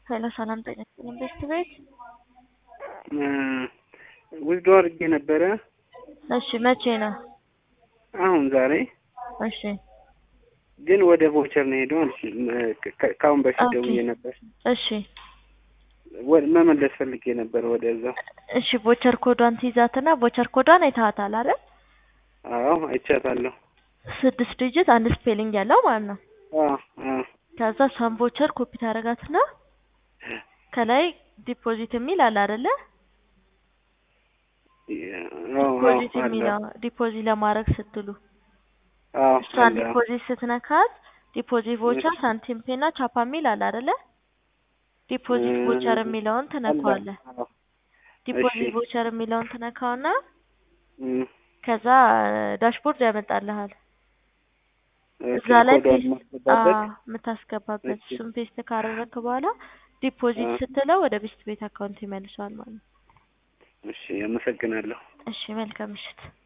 ሄሎ ሰላም ጤና ይስጥልኝ ቤስት ቤት ውዝዶ አድርጌ ነበረ። እሺ መቼ ነው? አሁን ዛሬ እሺ ግን ወደ ቮቸር ነው ሄደው ከአሁን በፊት ኦኬ። ደውዬ ነበር። እሺ ወ- መመለስ ፈልጌ ነበር ወደዛው። እሺ ቦቸር ኮዷን ትይዛትና ቦቸር ኮዷን አይተሃታል አይደል? አዎ አይቻታለሁ። ስድስት ዲጂት አንድ ስፔሊንግ ያለው ማለት ነው። አዎ አዎ ከዛ ሳም ቦቸር ኮፒ ታደርጋትና ከላይ ዲፖዚት የሚል አለ አይደለ? አዎ ዲፖዚት አለ። የሚለው ዲፖዚት ለማድረግ ስትሉ አዎ እሷን አለ። ዲፖዚት ስትነካት ዲፖዚት ቮቸር እሺ። ሳንቲም ፔና ቻፓ የሚል አለ አይደለ? ዲፖዚት እ- ቮቸር የሚለውን ትነካዋለህ። አለ። ዲፖዚት እሺ። ቮቸር የሚለውን ትነካውና እም፣ ከዛ ዳሽቦርድ ያመጣልሃል። ኦኬ፣ እዛ ላይ ኮዷን ፔስት ማስገባበት። አዎ፣ የምታስገባበት እሺ። እሱን ፔስት ካደረግክ በኋላ ዲፖዚት አ- ስትለው ወደ ቤስት ቤት አካውንት ይመልሰዋል ማለት ነው። እሺ፣ አመሰግናለሁ። እሺ መልካም ምሽት።